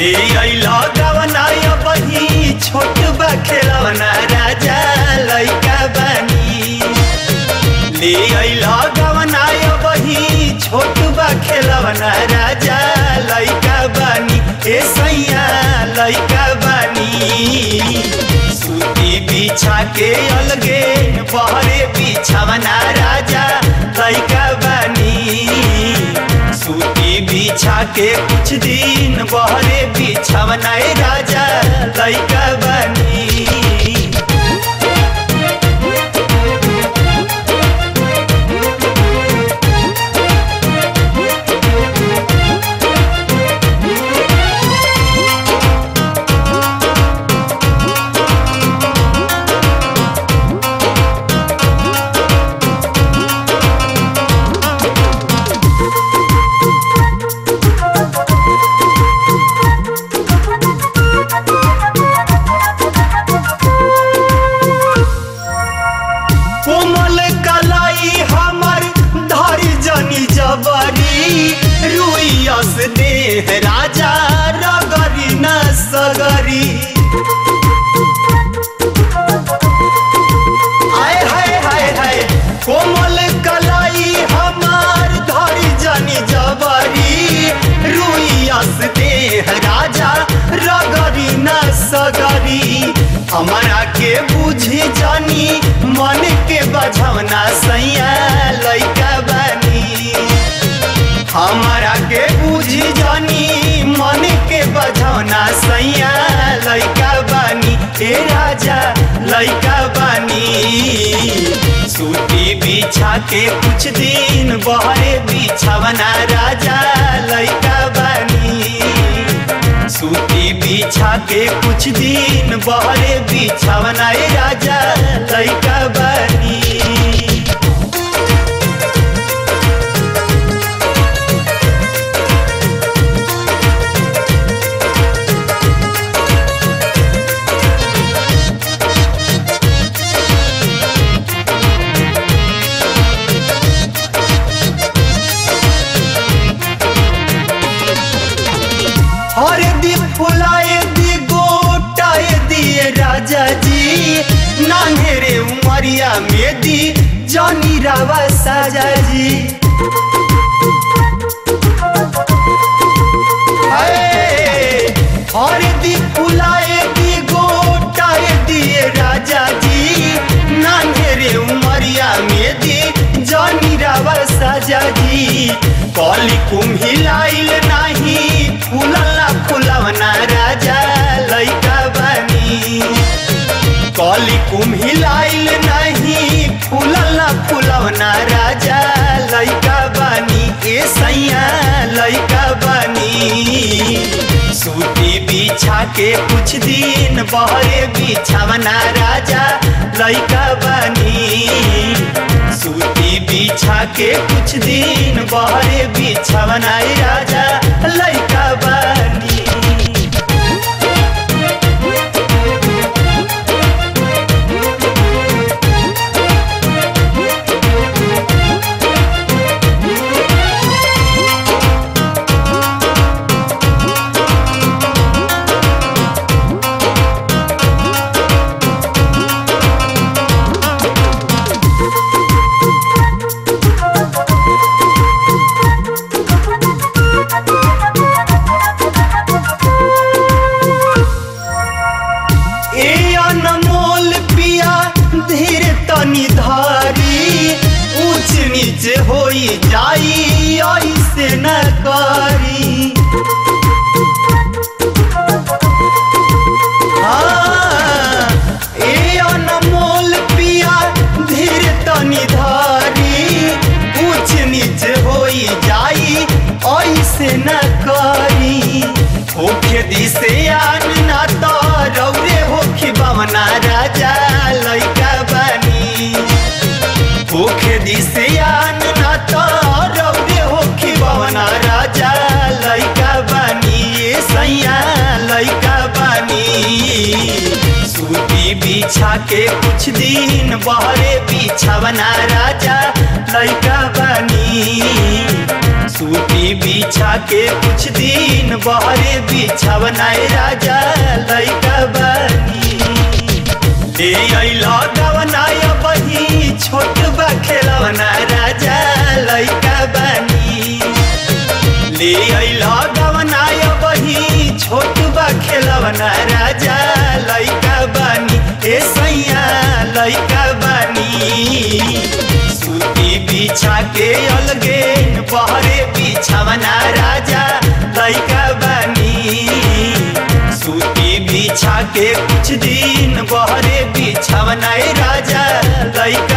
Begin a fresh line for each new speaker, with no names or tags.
ले अइला गवना बही छोट बा खेलवना राजा लइका बानी ले अइला गवना बही छोट बा खेलवना राजा लइका बानी ए सैया लइका बानी सूती बिछा के अलगे बहरे बिछावना राजा लइका बानी सूती बिछा के कुछ दिन बहरे बिछावना ए राजा लइका बानी कोमल कलाई हमर धरी जनी जबरी रुइयस देह राजा रगरी न सगरी आय हाय हाय हाय कोमल कलाई हमार धरी जनी जबरी रुइयस देह राजा रगरी न सगरी हमारा के बुझी जानी मन के बझवना सैया लइका बानी हमारा के बुझी जानी मन के बझवना सैया लइका बानी ए राजा लइका बानी सूती बिछा के कुछ दिन बहरे बिछावना राजा लइका बानी सूती बिछा के कुछ दिन बहरे बिछावना ए राजा लइका बानी हर दी फुलाए दी गोटाए दिए राजा जी नान्हेरे उमरिया में दी जानी रावा साजा जी हाय, हर दी फुलाए दी गोटाए दिए राजा जी नान्हेरे उमरिया में दी जानी रावा साजा जी कली कुम्हिलाइल नाही फुलला फुलवना राजा लइका बानी कली कुम्हिलाइल नाही फुलला फुलवना राजा लइका बानी ए सैया लइका बानी सूती बिछा के कुछ दिन बहरे बिछावना राजा लइका बानी सूती बिछा के कुछ दिन बहरे बिछावना ए राजा लइका बानी ए अनमोल पिया धीर तनी धारी ऊंच नीच होई जाई ऐसे न करी हाँ, ए अनमोल पिया धीर तनी धारी ऊंच नीच होई जाई ऐसे न करी होखे दिसे आन ना तो रौरे होखी बमना राजा लइका बानी होखे दिसे आन ना तो रौरे होखी बमना राजा लइका बानी ए सैया लइका बानी सूती बिछा के कुछ दिन बहरे बिछावना राजा लइका बानी सूती सूती बिछा के कुछ दिन बहरे बिछावनाए राजा लैका बानी ले अइला गवनाय बही छोट बा खेलवना राजा लैका बानी ले अइला गवनाय बही छोट बा खेलवना राजा लैका बानी ए सैया लैका बानी सूती बिछा के अलगे बहरे बिछावना राजा लैका बानी सूती बिछा के कुछ दिन बहरे बिछावना राजा लैका